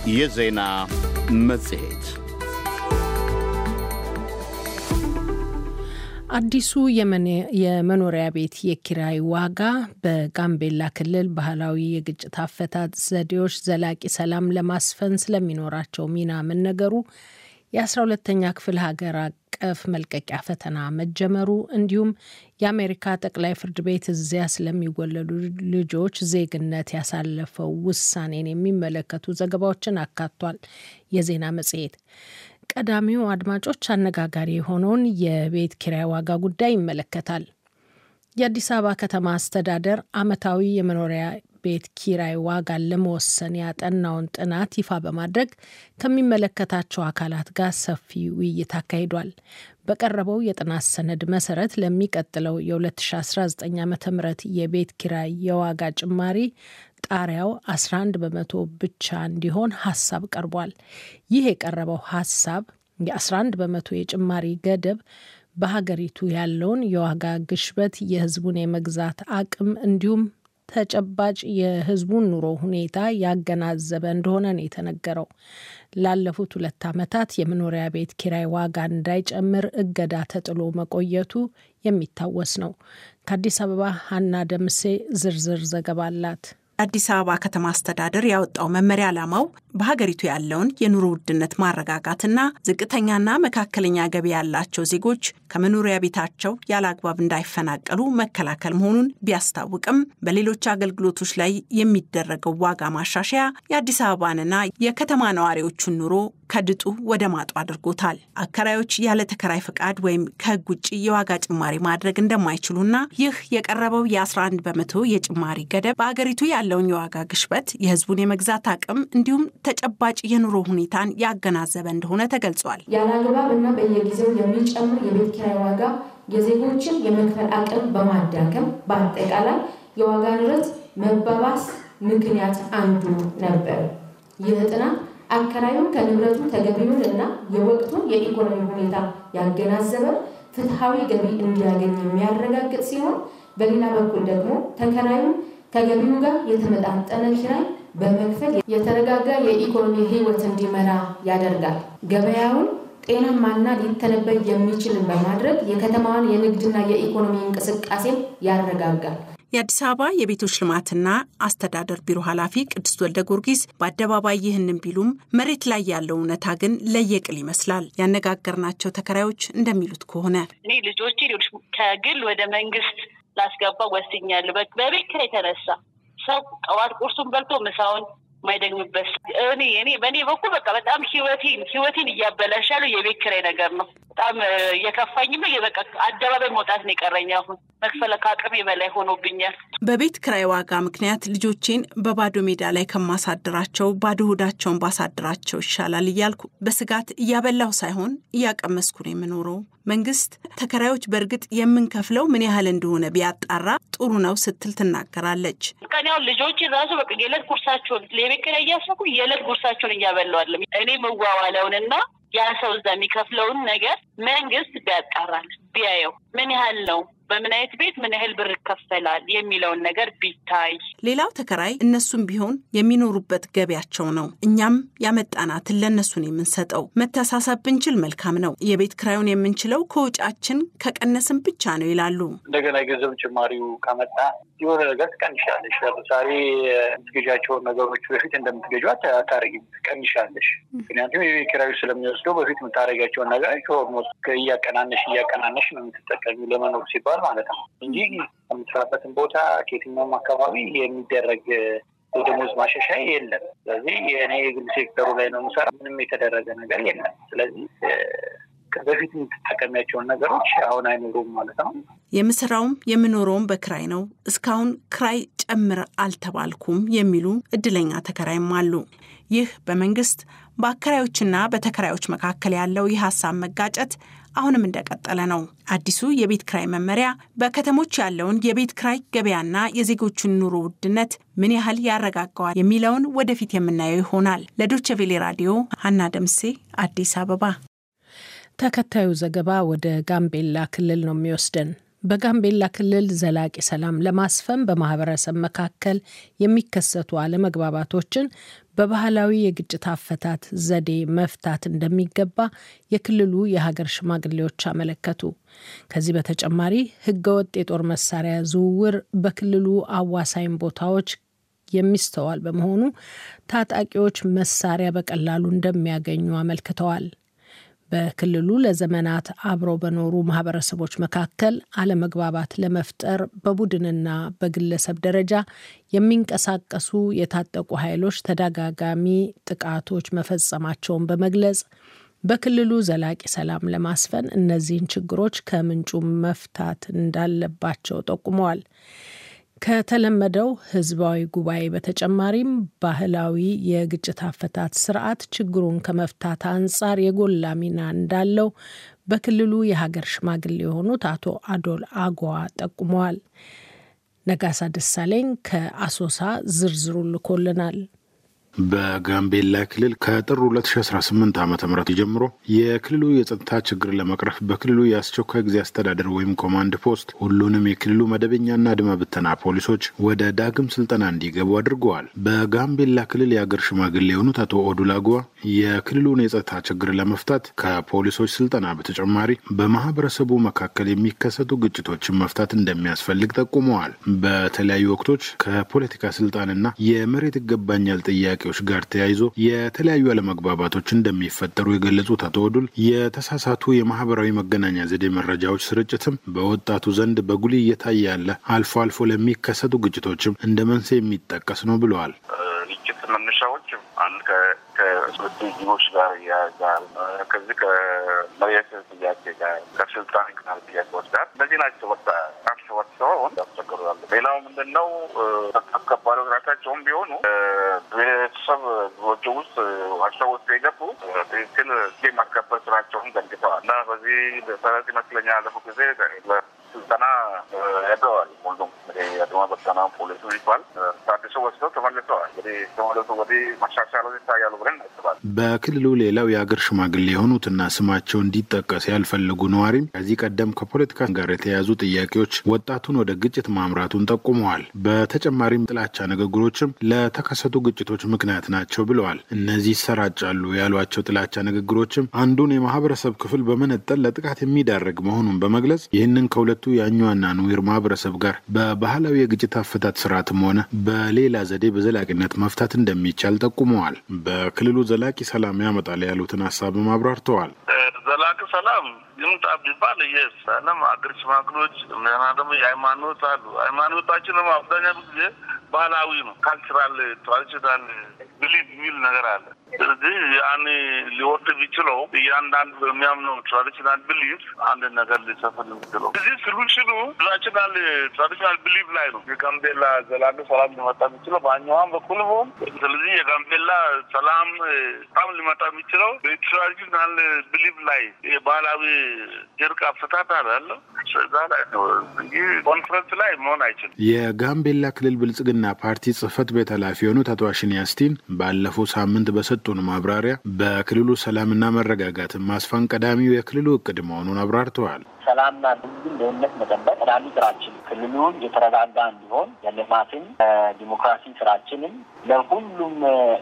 የዜና መጽሔት አዲሱ የመኖሪያ ቤት የኪራይ ዋጋ በጋምቤላ ክልል ባህላዊ የግጭት አፈታት ዘዴዎች ዘላቂ ሰላም ለማስፈን ስለሚኖራቸው ሚና መነገሩ፣ የአስራ ሁለተኛ ክፍል ሀገር አቀፍ መልቀቂያ ፈተና መጀመሩ እንዲሁም የአሜሪካ ጠቅላይ ፍርድ ቤት እዚያ ስለሚወለዱ ልጆች ዜግነት ያሳለፈው ውሳኔን የሚመለከቱ ዘገባዎችን አካቷል። የዜና መጽሔት ቀዳሚው አድማጮች አነጋጋሪ የሆነውን የቤት ኪራይ ዋጋ ጉዳይ ይመለከታል። የአዲስ አበባ ከተማ አስተዳደር ዓመታዊ የመኖሪያ ቤት ኪራይ ዋጋን ለመወሰን ያጠናውን ጥናት ይፋ በማድረግ ከሚመለከታቸው አካላት ጋር ሰፊ ውይይት አካሂዷል። በቀረበው የጥናት ሰነድ መሰረት ለሚቀጥለው የ2019 ዓ ም የቤት ኪራይ የዋጋ ጭማሪ ጣሪያው 11 በመቶ ብቻ እንዲሆን ሀሳብ ቀርቧል። ይህ የቀረበው ሀሳብ የ11 በመቶ የጭማሪ ገደብ በሀገሪቱ ያለውን የዋጋ ግሽበት፣ የሕዝቡን የመግዛት አቅም እንዲሁም ተጨባጭ የሕዝቡን ኑሮ ሁኔታ ያገናዘበ እንደሆነ ነው የተነገረው። ላለፉት ሁለት ዓመታት የመኖሪያ ቤት ኪራይ ዋጋ እንዳይጨምር እገዳ ተጥሎ መቆየቱ የሚታወስ ነው። ከአዲስ አበባ ሀና ደምሴ ዝርዝር ዘገባ አላት። አዲስ አበባ ከተማ አስተዳደር ያወጣው መመሪያ ዓላማው በሀገሪቱ ያለውን የኑሮ ውድነት ማረጋጋትና ዝቅተኛና መካከለኛ ገቢ ያላቸው ዜጎች ከመኖሪያ ቤታቸው ያለ አግባብ እንዳይፈናቀሉ መከላከል መሆኑን ቢያስታውቅም በሌሎች አገልግሎቶች ላይ የሚደረገው ዋጋ ማሻሻያ የአዲስ አበባንና የከተማ ነዋሪዎቹን ኑሮ ከድጡ ወደ ማጡ አድርጎታል። አከራዮች ያለ ተከራይ ፈቃድ ወይም ከሕግ ውጭ የዋጋ ጭማሪ ማድረግ እንደማይችሉና ይህ የቀረበው የ11 በመቶ የጭማሪ ገደብ በአገሪቱ ያለውን የዋጋ ግሽበት፣ የሕዝቡን የመግዛት አቅም እንዲሁም ተጨባጭ የኑሮ ሁኔታን ያገናዘበ እንደሆነ ተገልጿል። ያለ አግባብ እና በየጊዜው የሚጨምር የቤት ኪራይ ዋጋ የዜጎችን የመክፈል አቅም በማዳከም በአጠቃላይ የዋጋ ንረት መባባስ ምክንያት አንዱ ነበር። ይህ ጥናት አከራዩን ከንብረቱ ተገቢውን እና የወቅቱን የኢኮኖሚ ሁኔታ ያገናዘበ ፍትሐዊ ገቢ እንዲያገኝ የሚያረጋግጥ ሲሆን፣ በሌላ በኩል ደግሞ ተከራዩን ከገቢው ጋር የተመጣጠነ ኪራይ በመክፈል የተረጋጋ የኢኮኖሚ ሕይወት እንዲመራ ያደርጋል። ገበያውን ጤናማና ሊተነበይ የሚችልን በማድረግ የከተማዋን የንግድና የኢኮኖሚ እንቅስቃሴን ያረጋጋል። የአዲስ አበባ የቤቶች ልማትና አስተዳደር ቢሮ ኃላፊ ቅድስት ወልደ ጊዮርጊስ በአደባባይ ይህንን ቢሉም መሬት ላይ ያለው እውነታ ግን ለየቅል ይመስላል። ያነጋገርናቸው ተከራዮች እንደሚሉት ከሆነ እኔ ልጆቼ ሌሎች ከግል ወደ መንግስት ላስገባ ወስኛለሁ። በቤት ኪራይ የተነሳ ሰው ጠዋት ቁርሱን በልቶ ምሳውን ማይደግምበት እኔ እኔ በእኔ በኩል በቃ በጣም ህይወቴን ህይወቴን እያበላሻሉ የቤት ኪራይ ነገር ነው። በጣም እየከፋኝም በቃ አደባባይ መውጣት ነው የቀረኝ። አሁን መክፈል ከአቅሜ በላይ ሆኖብኛል። በቤት ክራይ ዋጋ ምክንያት ልጆቼን በባዶ ሜዳ ላይ ከማሳድራቸው ባዶ ሆዳቸውን ባሳድራቸው ይሻላል እያልኩ በስጋት እያበላሁ ሳይሆን እያቀመስኩ ነው የምኖረው። መንግስት ተከራዮች በእርግጥ የምንከፍለው ምን ያህል እንደሆነ ቢያጣራ ጥሩ ነው ስትል ትናገራለች። ቀን ያው ልጆች ራሱ በቃ የዕለት ጉርሳቸውን ለቤት ኪራይ እያሰኩ የዕለት ጉርሳቸውን እያበላዋለም እኔ መዋዋለውንና ያ ሰው እዛ የሚከፍለውን ነገር መንግስት ቢያጣራል ቢያየው ምን ያህል ነው በምን አይነት ቤት ምን ያህል ብር ይከፈላል የሚለውን ነገር ቢታይ። ሌላው ተከራይ እነሱም ቢሆን የሚኖሩበት ገቢያቸው ነው። እኛም ያመጣናትን ለእነሱን የምንሰጠው መተሳሰብ ብንችል መልካም ነው። የቤት ክራዩን የምንችለው ከወጫችን ከቀነስን ብቻ ነው ይላሉ። እንደገና የገንዘብ ጭማሪው ከመጣ የሆነ ነገር ትቀንሻለሽ። ለምሳሌ የምትገዣቸውን ነገሮች በፊት እንደምትገዢ አታረጊም፣ ትቀንሻለሽ። ምክንያቱም የቤት ኪራዩ ስለሚወስደው በፊት የምታደርጊያቸውን ነገሮች ኦልሞስት እያቀናነሽ እያቀናነሽ ነው የምትጠቀሚው ለመኖር ሲባል ማለት ነው እንጂ ከምትሰራበትን ቦታ ከየትኛውም አካባቢ የሚደረግ የደሞዝ ማሻሻያ የለም። ስለዚህ የእኔ የግል ሴክተሩ ላይ ነው የምሰራ፣ ምንም የተደረገ ነገር የለም። ስለዚህ በፊት የምትጠቀሚያቸውን ነገሮች አሁን አይኖሩም ማለት ነው። የምሰራውም የምኖረውም በክራይ ነው። እስካሁን ክራይ ጨምር አልተባልኩም የሚሉ እድለኛ ተከራይም አሉ። ይህ በመንግስት በአከራዮችና በተከራዮች መካከል ያለው የሀሳብ መጋጨት አሁንም እንደቀጠለ ነው። አዲሱ የቤት ክራይ መመሪያ በከተሞች ያለውን የቤት ክራይ ገበያና የዜጎቹን ኑሮ ውድነት ምን ያህል ያረጋጋዋል የሚለውን ወደፊት የምናየው ይሆናል። ለዶቼ ቬሌ ራዲዮ ሀና ደምሴ አዲስ አበባ። ተከታዩ ዘገባ ወደ ጋምቤላ ክልል ነው የሚወስደን። በጋምቤላ ክልል ዘላቂ ሰላም ለማስፈን በማህበረሰብ መካከል የሚከሰቱ አለመግባባቶችን በባህላዊ የግጭት አፈታት ዘዴ መፍታት እንደሚገባ የክልሉ የሀገር ሽማግሌዎች አመለከቱ። ከዚህ በተጨማሪ ህገወጥ የጦር መሳሪያ ዝውውር በክልሉ አዋሳኝ ቦታዎች የሚስተዋል በመሆኑ ታጣቂዎች መሳሪያ በቀላሉ እንደሚያገኙ አመልክተዋል። በክልሉ ለዘመናት አብረው በኖሩ ማህበረሰቦች መካከል አለመግባባት ለመፍጠር በቡድንና በግለሰብ ደረጃ የሚንቀሳቀሱ የታጠቁ ኃይሎች ተደጋጋሚ ጥቃቶች መፈጸማቸውን በመግለጽ በክልሉ ዘላቂ ሰላም ለማስፈን እነዚህን ችግሮች ከምንጩ መፍታት እንዳለባቸው ጠቁመዋል። ከተለመደው ህዝባዊ ጉባኤ በተጨማሪም ባህላዊ የግጭት አፈታት ስርዓት ችግሩን ከመፍታት አንጻር የጎላ ሚና እንዳለው በክልሉ የሀገር ሽማግሌ የሆኑት አቶ አዶል አጓ ጠቁመዋል። ነጋሳ ደሳለኝ ከአሶሳ ዝርዝሩ ልኮልናል። በጋምቤላ ክልል ከጥር 2018 ዓ ም ጀምሮ የክልሉ የጸጥታ ችግር ለመቅረፍ በክልሉ የአስቸኳይ ጊዜ አስተዳደር ወይም ኮማንድ ፖስት ሁሉንም የክልሉ መደበኛና አድማ ብተና ፖሊሶች ወደ ዳግም ስልጠና እንዲገቡ አድርገዋል። በጋምቤላ ክልል የአገር ሽማግሌ የሆኑት አቶ ኦዱላጓ የክልሉን የጸጥታ ችግር ለመፍታት ከፖሊሶች ስልጠና በተጨማሪ በማህበረሰቡ መካከል የሚከሰቱ ግጭቶችን መፍታት እንደሚያስፈልግ ጠቁመዋል። በተለያዩ ወቅቶች ከፖለቲካ ስልጣንና የመሬት ይገባኛል ጥያቄ ጥያቄዎች ጋር ተያይዞ የተለያዩ አለመግባባቶች እንደሚፈጠሩ የገለጹት አቶ ወዱል የተሳሳቱ የማህበራዊ መገናኛ ዘዴ መረጃዎች ስርጭትም በወጣቱ ዘንድ በጉልህ እየታየ ያለ አልፎ አልፎ ለሚከሰቱ ግጭቶችም እንደ መንስኤ የሚጠቀስ ነው ብለዋል። ግጭት መነሻዎች አንድ ከስትራቴጂዎች ጋር ያያዛል። ከዚህ ከመሬት ጥያቄ ጋር ከስልጣን ቅናል ጥያቄዎች ጋር እነዚህ ናቸው። ወጣ ራስ ወጥሰው ያስቸግሩ ያለ ሌላው ምንድን ነው አስከባሪዎች ራሳቸውም ቢሆኑ ቤተሰብ ጎጆ ውስጥ ዋሻ ውስጥ የገቡ ትክክል ማስከበር ስራቸውን ዘንግተዋል እና በዚህ መሰረት ይመስለኛል ያለፉ ጊዜ ስልጠና ያደዋል ሁሉም እንግዲህ የአድማ በተና ፖሊሱ ይባል ታድሶ ወስደው ተመልሰዋል። እንግዲህ ተመለሱ ወዲህ መሻሻሎች ይታያሉ ብለን እናስባለን። በክልሉ ሌላው የአገር ሽማግሌ የሆኑትና ስማቸው እንዲጠቀስ ያልፈለጉ ነዋሪም ከዚህ ቀደም ከፖለቲካ ጋር የተያያዙ ጥያቄዎች ወጣቱን ወደ ግጭት ማምራቱን ጠቁመዋል። በተጨማሪም ጥላቻ ንግግሮችም ለተከሰቱ ግጭቶች ምክንያት ናቸው ብለዋል። እነዚህ ይሰራጫሉ ያሏቸው ጥላቻ ንግግሮችም አንዱን የማህበረሰብ ክፍል በመነጠል ለጥቃት የሚዳርግ መሆኑን በመግለጽ ይህንን ከሁለቱ የአኟና ኑዌር ማህበረሰብ ጋር በባህላዊ የግጭት አፈታት ስርዓትም ሆነ በሌላ ዘዴ በዘላቂነት መፍታት እንደሚቻል ጠቁመዋል። በክልሉ ዘላቂ ሰላም ያመጣል ያሉትን ሀሳብም አብራርተዋል። ዘላቂ ሰላም ይምጣ ቢባል የሰላም አገር ሽማግሎች እና ደግሞ የሃይማኖት አሉ። ሃይማኖታችንም አብዛኛው ጊዜ ባህላዊ ነው። ካልቸራል ትራዲሽናል ብሊፍ የሚል ነገር አለ። ስለዚህ ያን ሊወርድ ቢችለው እያንዳንዱ በሚያምነው ትራዲሽናል ብሊፍ አንድ ነገር ሊሰፍን የሚችለው እዚህ ሶሉሽኑ ትራዲሽናል ትራዲሽናል ብሊፍ ላይ ነው። የጋምቤላ ዘላቂ ሰላም ሊመጣ የሚችለው በአኛዋም በኩል ሆን ስለዚህ የጋምቤላ ሰላም በጣም ሊመጣ የሚችለው በትራዲሽናል ብሊፍ ላይ የባህላዊ እርቅ አፈታት አለ እዛ ላይ ነው እንጂ ኮንፈረንስ ላይ መሆን አይችልም። የጋምቤላ ክልል ብልጽግና ፓርቲ ጽህፈት ቤት ኃላፊ የሆኑት አቶ አሽኒ ያስቲን ባለፈው ሳምንት በሰጡን ማብራሪያ በክልሉ ሰላምና መረጋጋትን ማስፋን ቀዳሚው የክልሉ እቅድ መሆኑን አብራርተዋል። ሰላምና ሕዝብን ደህንነት መጠበቅ ቀዳሚ ስራችን፣ ክልሉን የተረጋጋ እንዲሆን የልማትን ዲሞክራሲ ስራችንን ለሁሉም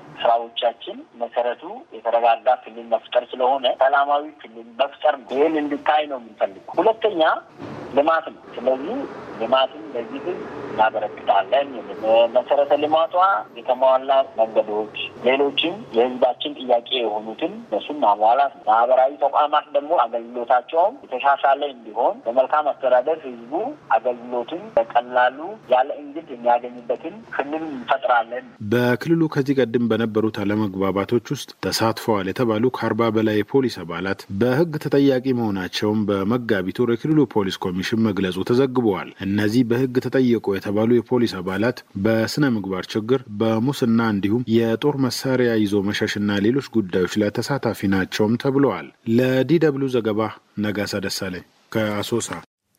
ስራዎቻችን መሰረቱ የተረጋጋ ክልል መፍጠር ስለሆነ ሰላማዊ ክልል መፍጠር ነው። ይህን እንድታይ ነው የምንፈልገው። ሁለተኛ ልማት ነው። ስለዚህ ልማትን ለዚህ ህዝብ እናበረክታለን። መሰረተ ልማቷ የተሟላ መንገዶች፣ ሌሎችም የህዝባችን ጥያቄ የሆኑትን እነሱን ማሟላት ነው። ማህበራዊ ተቋማት ደግሞ አገልግሎታቸውም የተሻሻለ እንዲሆን በመልካም አስተዳደር ህዝቡ አገልግሎትን በቀላሉ ያለ እንግልት የሚያገኝበትን ክልል እንፈጥራለን። በክልሉ ከዚህ ቀደም በነበሩት አለመግባባቶች ውስጥ ተሳትፈዋል የተባሉ ከአርባ በላይ የፖሊስ አባላት በህግ ተጠያቂ መሆናቸውን በመጋቢት ወር የክልሉ ፖሊስ ኮሚሽን መግለጹ ተዘግበዋል። እነዚህ በህግ ተጠየቁ የተባሉ የፖሊስ አባላት በስነ ምግባር ችግር፣ በሙስና እንዲሁም የጦር መሳሪያ ይዞ መሸሽና ሌሎች ጉዳዮች ላይ ተሳታፊ ናቸውም ተብለዋል። ለዲ ደብልዩ ዘገባ ነጋሳ ደሳለኝ ከአሶሳ።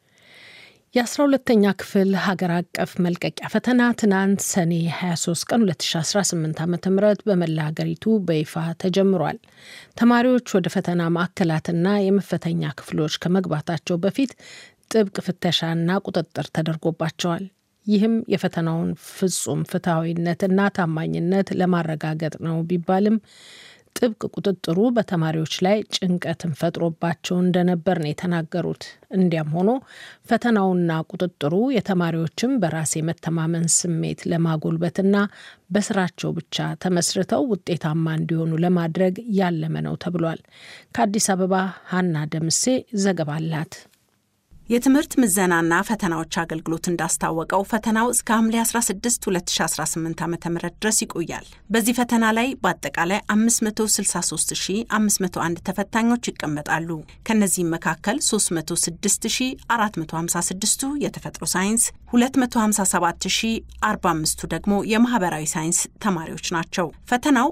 የአስራ ሁለተኛ ክፍል ሀገር አቀፍ መልቀቂያ ፈተና ትናንት ሰኔ 23 ቀን 2018 ዓ ም በመላ ሀገሪቱ በይፋ ተጀምሯል። ተማሪዎች ወደ ፈተና ማዕከላትና የመፈተኛ ክፍሎች ከመግባታቸው በፊት ጥብቅ ፍተሻና ቁጥጥር ተደርጎባቸዋል። ይህም የፈተናውን ፍጹም ፍትሐዊነትና ታማኝነት ለማረጋገጥ ነው ቢባልም ጥብቅ ቁጥጥሩ በተማሪዎች ላይ ጭንቀትን ፈጥሮባቸው እንደነበር ነው የተናገሩት። እንዲያም ሆኖ ፈተናውና ቁጥጥሩ የተማሪዎችን በራስ የመተማመን ስሜት ለማጎልበትና በስራቸው ብቻ ተመስርተው ውጤታማ እንዲሆኑ ለማድረግ ያለመ ነው ተብሏል። ከአዲስ አበባ ሀና ደምሴ ዘገባ አላት። የትምህርት ምዘናና ፈተናዎች አገልግሎት እንዳስታወቀው ፈተናው እስከ ሐምሌ 16 2018 ዓ ም ድረስ ይቆያል። በዚህ ፈተና ላይ በአጠቃላይ 563501 ተፈታኞች ይቀመጣሉ። ከእነዚህም መካከል 306456ቱ የተፈጥሮ ሳይንስ፣ 257045ቱ ደግሞ የማህበራዊ ሳይንስ ተማሪዎች ናቸው። ፈተናው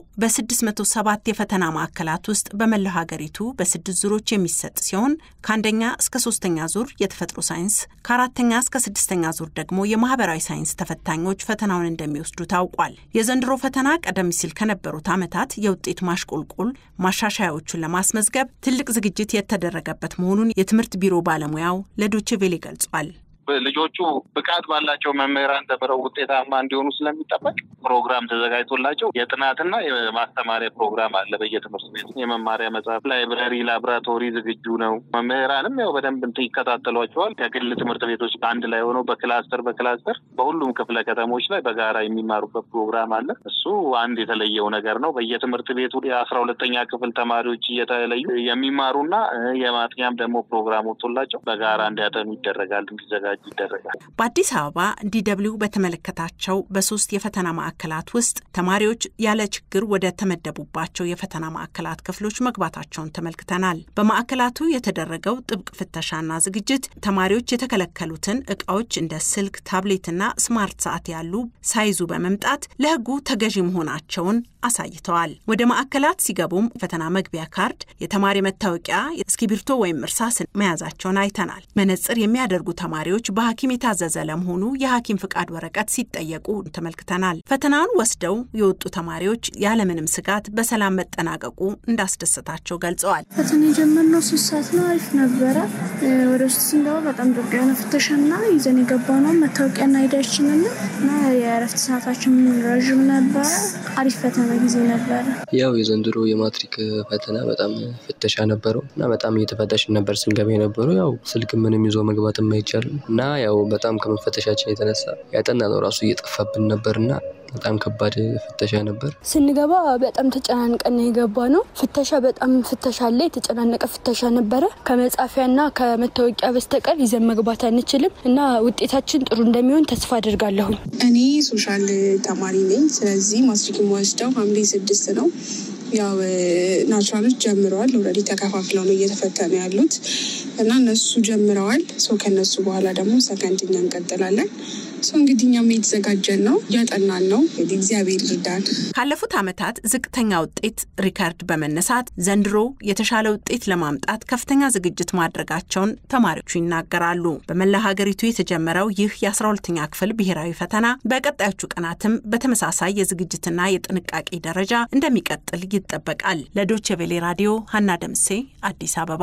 በ607 የፈተና ማዕከላት ውስጥ በመላው ሀገሪቱ በስድስት ዙሮች የሚሰጥ ሲሆን ከአንደኛ እስከ ሶስተኛ ዙር የተፈጥሮ ሳይንስ ከአራተኛ እስከ ስድስተኛ ዙር ደግሞ የማህበራዊ ሳይንስ ተፈታኞች ፈተናውን እንደሚወስዱ ታውቋል። የዘንድሮ ፈተና ቀደም ሲል ከነበሩት ዓመታት የውጤት ማሽቆልቆል ማሻሻያዎቹን ለማስመዝገብ ትልቅ ዝግጅት የተደረገበት መሆኑን የትምህርት ቢሮ ባለሙያው ለዶቼ ቬሌ ገልጿል። ልጆቹ ብቃት ባላቸው መምህራን ተምረው ውጤታማ እንዲሆኑ ስለሚጠበቅ ፕሮግራም ተዘጋጅቶላቸው የጥናትና የማስተማሪያ ፕሮግራም አለ። በየትምህርት ቤቱ የመማሪያ መጽሐፍ፣ ላይብረሪ፣ ላቦራቶሪ ዝግጁ ነው። መምህራንም ያው በደንብ እንትን ይከታተሏቸዋል። ከግል ትምህርት ቤቶች አንድ ላይ ሆነው በክላስተር በክላስተር በሁሉም ክፍለ ከተሞች ላይ በጋራ የሚማሩበት ፕሮግራም አለ። እሱ አንድ የተለየው ነገር ነው። በየትምህርት ቤቱ የአስራ ሁለተኛ ክፍል ተማሪዎች እየተለዩ የሚማሩና የማጥኛም ደግሞ ፕሮግራም ወጥቶላቸው በጋራ እንዲያጠኑ ይደረጋል እንዲዘጋጁ ይደረጋል። በአዲስ አበባ ዲደብሊው በተመለከታቸው በሶስት የፈተና ማዕከላት ውስጥ ተማሪዎች ያለ ችግር ወደ ተመደቡባቸው የፈተና ማዕከላት ክፍሎች መግባታቸውን ተመልክተናል። በማዕከላቱ የተደረገው ጥብቅ ፍተሻና ዝግጅት ተማሪዎች የተከለከሉትን እቃዎች እንደ ስልክ፣ ታብሌትና ስማርት ሰዓት ያሉ ሳይዙ በመምጣት ለሕጉ ተገዢ መሆናቸውን አሳይተዋል። ወደ ማዕከላት ሲገቡም ፈተና መግቢያ ካርድ፣ የተማሪ መታወቂያ፣ እስክሪብቶ ወይም እርሳስን መያዛቸውን አይተናል። መነጽር የሚያደርጉ ተማሪዎች በሐኪም የታዘዘ ለመሆኑ የሐኪም ፍቃድ ወረቀት ሲጠየቁ ተመልክተናል። ፈተናውን ወስደው የወጡ ተማሪዎች ያለምንም ስጋት በሰላም መጠናቀቁ እንዳስደሰታቸው ገልጸዋል። ፈተና የጀመርነው ሶስት ሰዓት ነው። አሪፍ ነበረ። ወደ ውስጥ ስንገባ በጣም ጥብቅ የሆነ ፍተሻና ይዘን የገባ ነው መታወቂያና አይዳችንን እና የእረፍት ሰዓታችን ረዥም ነበረ። አሪፍ ፈተና ጊዜ ነበረ። ያው የዘንድሮ የማትሪክ ፈተና በጣም ፍተሻ ነበረው እና በጣም እየተፈተሽን ነበር ስንገባ የነበረው ያው ስልክ ምንም ይዞ መግባትም አይቻልም እና ያው በጣም ከመፈተሻችን የተነሳ ያጠና ነው ራሱ እየጠፋብን ነበርና በጣም ከባድ ፍተሻ ነበር። ስንገባ በጣም ተጨናንቀን የገባ ነው። ፍተሻ በጣም ፍተሻ አለ። የተጨናነቀ ፍተሻ ነበረ። ከመጻፊያና ከመታወቂያ በስተቀር ይዘን መግባት አንችልም እና ውጤታችን ጥሩ እንደሚሆን ተስፋ አድርጋለሁኝ። እኔ ሶሻል ተማሪ ነኝ። ስለዚህ ማትሪክ የምወስደው ሐምሌ ስድስት ነው። ያው ናቹራሎች ጀምረዋል። ኦልሬዲ ተከፋፍለው ነው እየተፈተኑ ያሉት እና እነሱ ጀምረዋል። ሰው ከነሱ በኋላ ደግሞ ሰከንድኛ እንቀጥላለን። ሰው እንግዲህ እኛም የተዘጋጀን ነው እያጠናን ነው። እንግዲህ እግዚአብሔር ይርዳን። ካለፉት ዓመታት ዝቅተኛ ውጤት ሪከርድ በመነሳት ዘንድሮ የተሻለ ውጤት ለማምጣት ከፍተኛ ዝግጅት ማድረጋቸውን ተማሪዎቹ ይናገራሉ። በመላ ሀገሪቱ የተጀመረው ይህ የ12ኛ ክፍል ብሔራዊ ፈተና በቀጣዮቹ ቀናትም በተመሳሳይ የዝግጅትና የጥንቃቄ ደረጃ እንደሚቀጥል ይጠበቃል። ለዶቼ ቬሌ ራዲዮ ሀና ደምሴ አዲስ አበባ።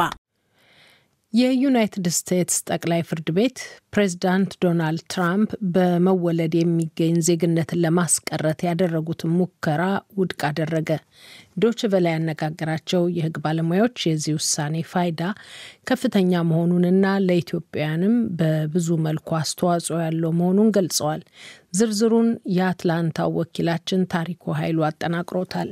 የዩናይትድ ስቴትስ ጠቅላይ ፍርድ ቤት ፕሬዚዳንት ዶናልድ ትራምፕ በመወለድ የሚገኝ ዜግነትን ለማስቀረት ያደረጉትን ሙከራ ውድቅ አደረገ። ዶች ቨላ ያነጋገራቸው የሕግ ባለሙያዎች የዚህ ውሳኔ ፋይዳ ከፍተኛ መሆኑንና ለኢትዮጵያውያንም በብዙ መልኩ አስተዋጽኦ ያለው መሆኑን ገልጸዋል። ዝርዝሩን የአትላንታው ወኪላችን ታሪኩ ኃይሉ አጠናቅሮታል።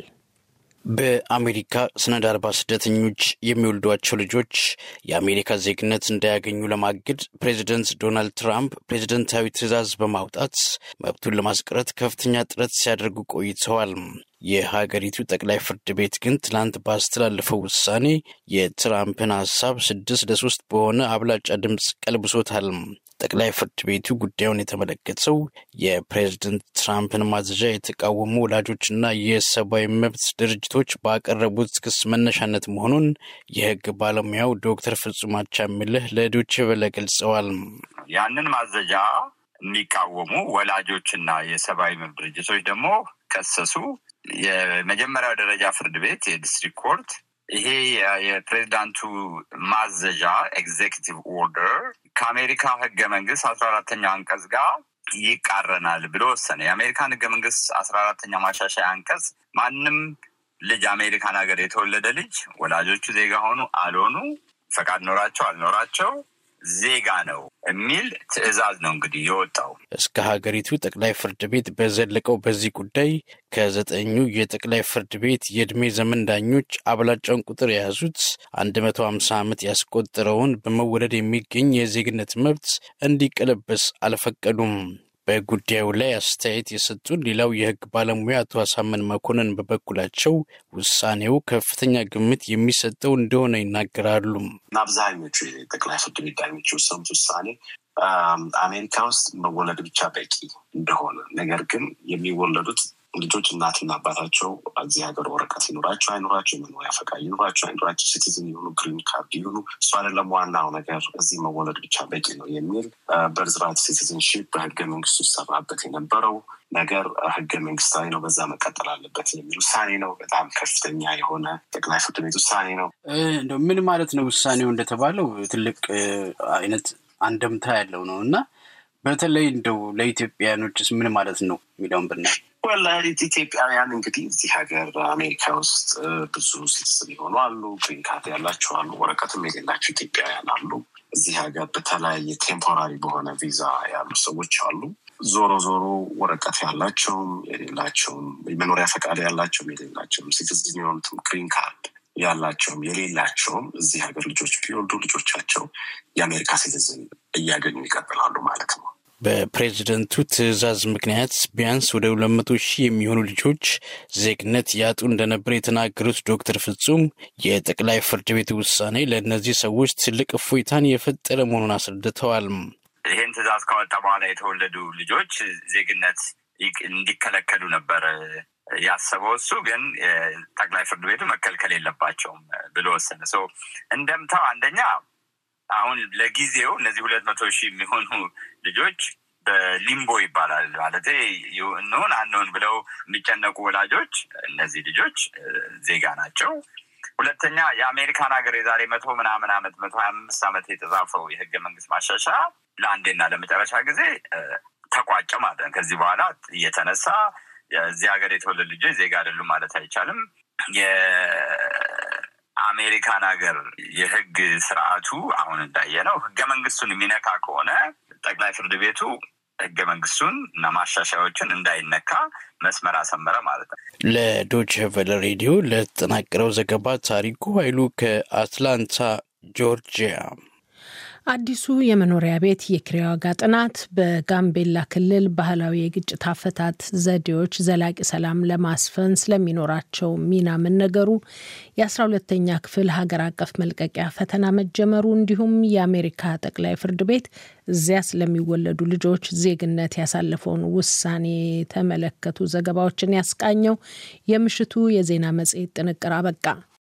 በአሜሪካ ሰነድ አልባ ስደተኞች የሚወልዷቸው ልጆች የአሜሪካ ዜግነት እንዳያገኙ ለማገድ ፕሬዚደንት ዶናልድ ትራምፕ ፕሬዚደንታዊ ትዕዛዝ በማውጣት መብቱን ለማስቀረት ከፍተኛ ጥረት ሲያደርጉ ቆይተዋል። የሀገሪቱ ጠቅላይ ፍርድ ቤት ግን ትላንት ባስተላለፈው ውሳኔ የትራምፕን ሀሳብ ስድስት ለሶስት በሆነ አብላጫ ድምፅ ቀልብሶታል። ጠቅላይ ፍርድ ቤቱ ጉዳዩን የተመለከተው የፕሬዝደንት ትራምፕን ማዘዣ የተቃወሙ ወላጆችና የሰብአዊ መብት ድርጅቶች ባቀረቡት ክስ መነሻነት መሆኑን የሕግ ባለሙያው ዶክተር ፍጹም አቻምልህ ለዶይቼ ቬለ ገልጸዋል። ያንን ማዘዣ የሚቃወሙ ወላጆችና የሰብአዊ መብት ድርጅቶች ደግሞ ከሰሱ። የመጀመሪያው ደረጃ ፍርድ ቤት የዲስትሪክት ኮርት ይሄ የፕሬዚዳንቱ ማዘዣ ኤግዜኪቲቭ ኦርደር ከአሜሪካ ህገ መንግስት አስራ አራተኛው አንቀጽ ጋር ይቃረናል ብሎ ወሰነ። የአሜሪካን ህገ መንግስት አስራ አራተኛ ማሻሻያ አንቀጽ ማንም ልጅ አሜሪካን ሀገር የተወለደ ልጅ ወላጆቹ ዜጋ ሆኑ አልሆኑ፣ ፈቃድ ኖራቸው አልኖራቸው ዜጋ ነው የሚል ትዕዛዝ ነው እንግዲህ የወጣው። እስከ ሀገሪቱ ጠቅላይ ፍርድ ቤት በዘለቀው በዚህ ጉዳይ ከዘጠኙ የጠቅላይ ፍርድ ቤት የእድሜ ዘመን ዳኞች አብላጫውን ቁጥር የያዙት አንድ መቶ ሀምሳ ዓመት ያስቆጠረውን በመወለድ የሚገኝ የዜግነት መብት እንዲቀለበስ አልፈቀዱም። በጉዳዩ ላይ አስተያየት የሰጡን ሌላው የህግ ባለሙያ አቶ አሳመን መኮንን በበኩላቸው ውሳኔው ከፍተኛ ግምት የሚሰጠው እንደሆነ ይናገራሉ። አብዛኞቹ የጠቅላይ ፍርድ ቤት ዳኞች የወሰኑት ውሳኔ አሜሪካ ውስጥ መወለድ ብቻ በቂ እንደሆነ፣ ነገር ግን የሚወለዱት ልጆች እናትና አባታቸው እዚህ ሀገር ወረቀት ይኑራቸው አይኑራቸው፣ የመኖሪያ ፈቃድ ይኑራቸው አይኑራቸው፣ ሲቲዝን የሆኑ ግሪን ካርድ ይሁኑ፣ እሱ አይደለም ዋናው ነገር፣ እዚህ መወለድ ብቻ በቂ ነው የሚል በርዝራት ሲቲዝንሺፕ በህገ መንግስቱ ይሰራበት የነበረው ነገር ህገ መንግስታዊ ነው፣ በዛ መቀጠል አለበት የሚል ውሳኔ ነው። በጣም ከፍተኛ የሆነ ጠቅላይ ፍርድ ቤት ውሳኔ ነው። እንደው ምን ማለት ነው ውሳኔው እንደተባለው ትልቅ አይነት አንደምታ ያለው ነው እና በተለይ እንደው ለኢትዮጵያውያኖችስ ምን ማለት ነው የሚለውን ብናይ ወላሂት ኢትዮጵያውያን እንግዲህ እዚህ ሀገር አሜሪካ ውስጥ ብዙ ሲቲዝን የሆኑ አሉ፣ ግሪን ካርድ ያላቸው አሉ፣ ወረቀትም የሌላቸው ኢትዮጵያውያን አሉ። እዚህ ሀገር በተለያየ ቴምፖራሪ በሆነ ቪዛ ያሉ ሰዎች አሉ። ዞሮ ዞሮ ወረቀት ያላቸውም የሌላቸውም የመኖሪያ ፈቃድ ያላቸውም የሌላቸውም ሲቲዝን የሆኑትም ግሪን ካርድ ያላቸውም የሌላቸውም እዚህ ሀገር ልጆች ቢወልዱ ልጆቻቸው የአሜሪካ ሲቲዝን እያገኙ ይቀጥላሉ ማለት ነው። በፕሬዝደንቱ ትዕዛዝ ምክንያት ቢያንስ ወደ ሁለት መቶ ሺህ የሚሆኑ ልጆች ዜግነት ያጡ እንደነበር የተናገሩት ዶክተር ፍጹም የጠቅላይ ፍርድ ቤት ውሳኔ ለእነዚህ ሰዎች ትልቅ እፎይታን የፈጠረ መሆኑን አስረድተዋል። ይህን ትዕዛዝ ካወጣ በኋላ የተወለዱ ልጆች ዜግነት እንዲከለከሉ ነበር ያሰበው። እሱ ግን ጠቅላይ ፍርድ ቤቱ መከልከል የለባቸውም ብሎ ወሰነ። ሰው እንደምታው አንደኛ አሁን ለጊዜው እነዚህ ሁለት መቶ ሺህ የሚሆኑ ልጆች በሊምቦ ይባላል ማለት እንሆን አንሆን ብለው የሚጨነቁ ወላጆች እነዚህ ልጆች ዜጋ ናቸው። ሁለተኛ የአሜሪካን ሀገር የዛሬ መቶ ምናምን ዓመት መቶ ሀያ አምስት ዓመት የተጻፈው የህገ መንግስት ማሻሻያ ለአንዴና ለመጨረሻ ጊዜ ተቋጨ ማለት ነው። ከዚህ በኋላ እየተነሳ እዚህ ሀገር የተወለዱ ልጆች ዜጋ አይደሉም ማለት አይቻልም። አሜሪካን ሀገር የህግ ስርዓቱ አሁን እንዳየነው ህገ መንግስቱን የሚነካ ከሆነ ጠቅላይ ፍርድ ቤቱ ህገ መንግስቱን እና ማሻሻያዎችን እንዳይነካ መስመር አሰመረ ማለት ነው። ለዶች ቨለ ሬዲዮ ለተጠናቀረው ዘገባ ታሪኩ ኃይሉ ከአትላንታ ጆርጂያ። አዲሱ የመኖሪያ ቤት የኪራይ ዋጋ ጥናት በጋምቤላ ክልል ባህላዊ የግጭት አፈታት ዘዴዎች ዘላቂ ሰላም ለማስፈን ስለሚኖራቸው ሚና መነገሩ፣ የአስራ ሁለተኛ ክፍል ሀገር አቀፍ መልቀቂያ ፈተና መጀመሩ እንዲሁም የአሜሪካ ጠቅላይ ፍርድ ቤት እዚያ ስለሚወለዱ ልጆች ዜግነት ያሳለፈውን ውሳኔ የተመለከቱ ዘገባዎችን ያስቃኘው የምሽቱ የዜና መጽሔት ጥንቅር አበቃ።